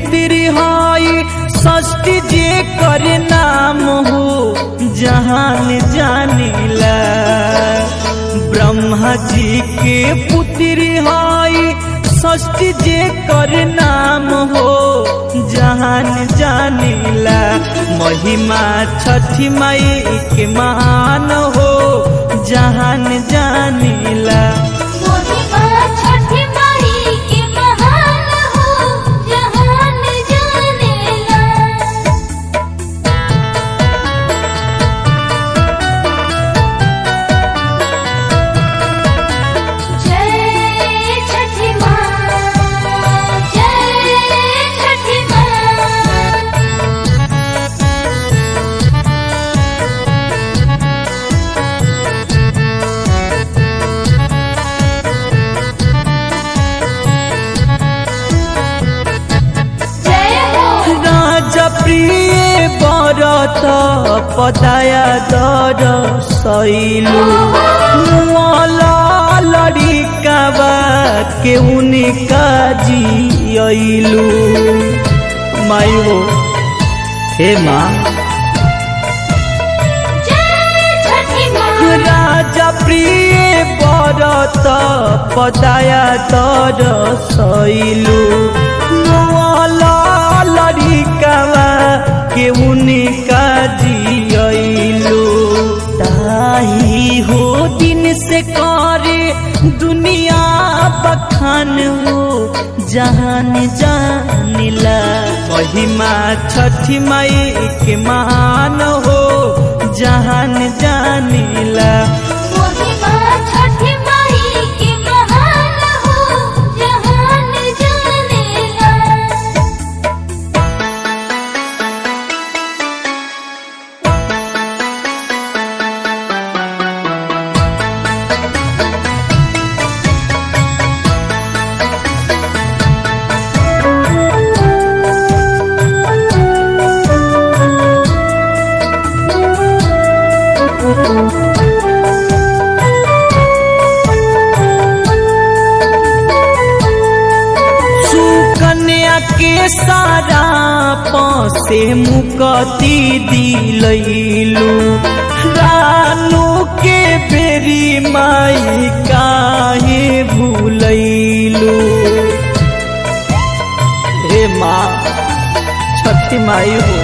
पुत्री हई षष्ठी जे कर नाम हो जहान जानिला ब्रह्मा जी के पुत्री हई षष्ठी जे कर नाम हो जहान जानिला महिमा छठी माई के मान हो जहान जानिला मोहिमा छठी माई के महान हो जहान जानेला जय छठी माँ जय छठी माँ जय हो राजा प्रिय बरत पदाया दर सैलू लड़िकाबा के उनका जियलू माई हो हे माँ जय छठी माँ राजा प्रिय बरत पदाया दर सैलू लड़िकावा के उनका जियलू ताही हो दिन से करे दुनिया बखान हो जहान जानिला महिमा छठी माई के मान हो जहान जानिला मोहिमा छठी माई के महान हो जहान जानेला सुकन्या के सारा से मुकती दिलैलू रानू के बेरी माई काहे भूलैलू हे माँ छठी माई हो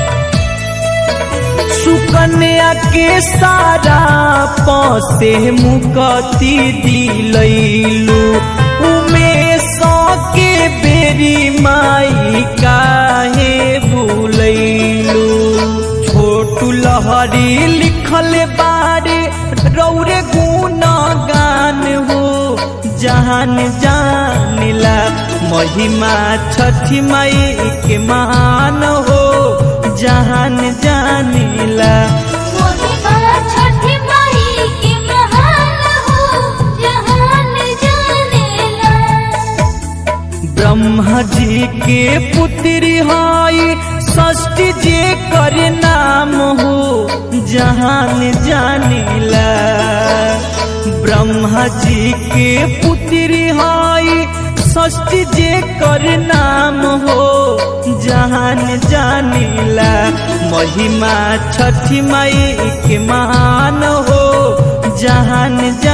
सुकन्या के सारा से मुकती दिलैलू उमेश के बेरी माई काहे भूलैलू छोटू लहरी लिखल बारे रौरे गुण गान हो जहान जानिला महिमा छठी माई के मान हो जहान जानिला मोहिमा छठी माई के महान हो जहान जानेला ब्रह्मा जी के पुत्री हई षष्ठी जे कर नाम हो जहान जानिला ब्रह्मा जी के पुत्री हई षष्ठी जे कर नाम हो जहान जानिला महिमा छठी माई के मान हो जहान